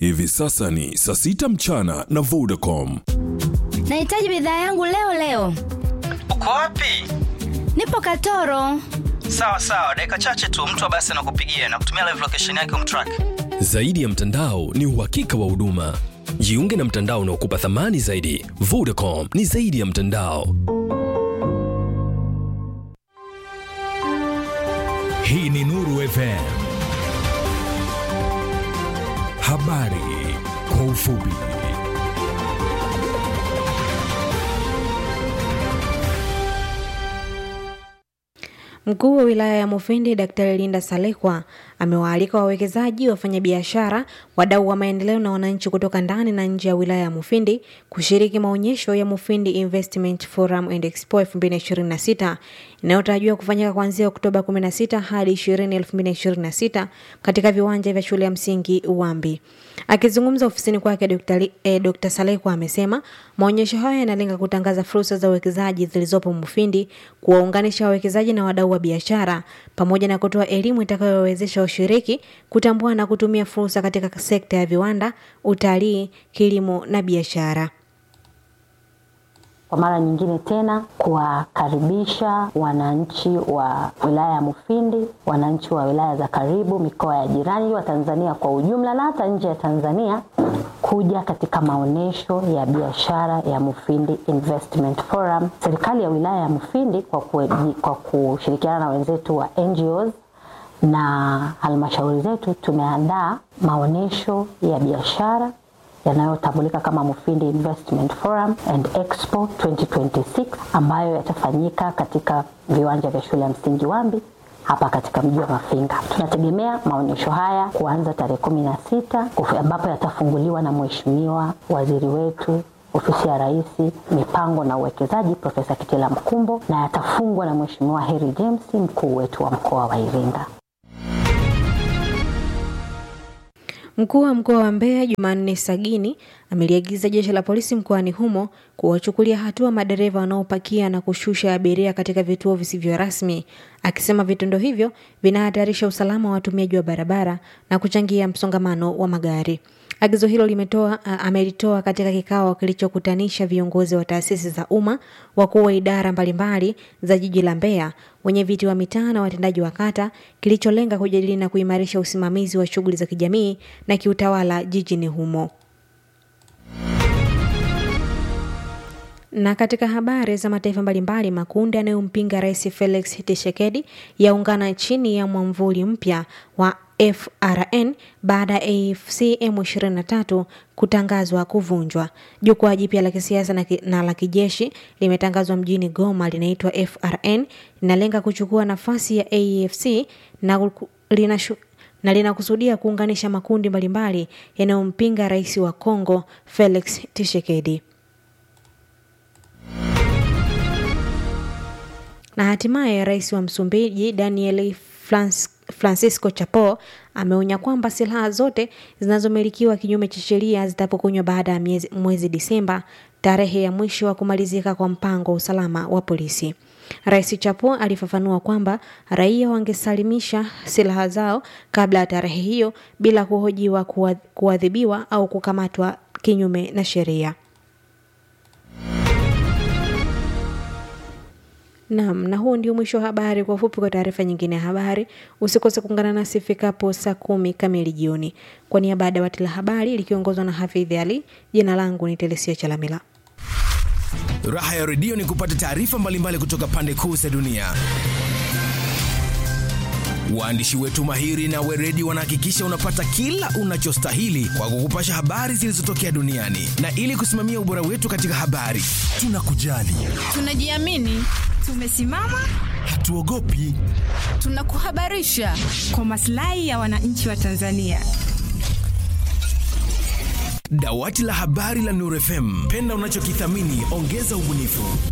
Hivi sasa ni saa sita mchana na Vodacom. Nahitaji bidhaa yangu leo leo. Uko wapi? Nipo Katoro. Sawa sawa, dakika chache tu mtu wa basi anakupigia na kutumia live location yake umtrack. Zaidi ya mtandao ni uhakika wa huduma. Jiunge na mtandao unaokupa thamani zaidi. Vodacom ni zaidi ya mtandao. Hii ni Nuru FM. Habari kwa ufupi. Mkuu wa wilaya ya Mufindi Daktari Linda Salekwa amewaalika wawekezaji, wafanyabiashara, wadau wa maendeleo na wananchi kutoka ndani na nje ya wilaya ya Mufindi kushiriki maonyesho ya Mufindi Investment Forum and Expo 2026 inayotarajiwa kufanyika kuanzia Oktoba 16 hadi 20 2026 katika viwanja vya shule ya msingi Uwambi. Akizungumza ofisini kwake, Dr. Eh, Dr. Salekwa amesema maonyesho hayo yanalenga kutangaza fursa za uwekezaji zilizopo Mufindi, kuwaunganisha wawekezaji na wadau wa biashara pamoja na kutoa elimu itakayowezesha washiriki kutambua na kutumia fursa katika sekta ya viwanda, utalii, kilimo na biashara. Kwa mara nyingine tena kuwakaribisha wananchi wa wilaya ya Mufindi, wananchi wa wilaya za karibu, mikoa ya jirani, wa Tanzania kwa ujumla na hata nje ya Tanzania kuja katika maonyesho ya biashara ya Mufindi Investment Forum. Serikali ya wilaya ya Mufindi kwa, kue, kwa kushirikiana na wenzetu wa NGOs na halmashauri zetu tumeandaa maonyesho ya biashara yanayotambulika kama Mufindi Investment Forum and Expo 2026 ambayo yatafanyika katika viwanja vya shule ya msingi Wambi hapa katika mji wa Mafinga. Tunategemea maonyesho haya kuanza tarehe kumi na sita ambapo yatafunguliwa na Mheshimiwa Waziri wetu ofisi ya Rais mipango na uwekezaji Profesa Kitila Mkumbo na yatafungwa na Mheshimiwa Harry James mkuu wetu wa mkoa wa Iringa. Mkuu wa mkoa wa Mbeya Jumanne Sagini ameliagiza jeshi la polisi mkoani humo kuwachukulia hatua madereva wanaopakia na kushusha abiria katika vituo visivyo rasmi, akisema vitendo hivyo vinahatarisha usalama wa watumiaji wa barabara na kuchangia msongamano wa magari. Agizo hilo limetoa amelitoa katika kikao kilichokutanisha viongozi wa taasisi za umma, wakuu wa idara mbalimbali za jiji la Mbeya, wenye viti wa mitaa na watendaji wa kata, kilicholenga kujadili na kuimarisha usimamizi wa shughuli za kijamii na kiutawala jijini humo. Na katika habari za mataifa mbalimbali, makundi yanayompinga Rais Felix Tshisekedi yaungana chini ya mwamvuli mpya wa FRN baada ya AFC M23 kutangazwa kuvunjwa. Jukwaa jipya la kisiasa na, ki, na la kijeshi limetangazwa mjini Goma, linaitwa FRN, linalenga kuchukua nafasi ya AFC na linashu, na linakusudia kuunganisha makundi mbalimbali yanayompinga rais wa Kongo Felix Tshisekedi. Na hatimaye rais wa Msumbiji Daniel Frans, Francisco Chapo ameonya kwamba silaha zote zinazomilikiwa kinyume cha sheria zitapokonywa baada ya mwezi Disemba, tarehe ya mwisho wa kumalizika kwa mpango wa usalama wa polisi. Rais Chapo alifafanua kwamba raia wangesalimisha silaha zao kabla ya tarehe hiyo bila kuhojiwa, kuadhibiwa au kukamatwa kinyume na sheria. Naam, na huu ndio mwisho wa habari. Kwa ufupi, kwa taarifa nyingine ya habari usikose kuungana nasi ifikapo saa kumi kamili jioni. Kwa niaba ya dawati la habari likiongozwa na Hafidhi Ali, jina langu ni Telesia Chalamila. Raha ya redio ni kupata taarifa mbalimbali kutoka pande kuu za dunia. Waandishi wetu mahiri na weredi wanahakikisha unapata kila unachostahili kwa kukupasha habari zilizotokea duniani, na ili kusimamia ubora wetu katika habari, tunakujali, tunajiamini, tumesimama, hatuogopi, tunakuhabarisha kwa maslahi ya wananchi wa Tanzania. Dawati la habari la Nuru FM, penda unachokithamini, ongeza ubunifu.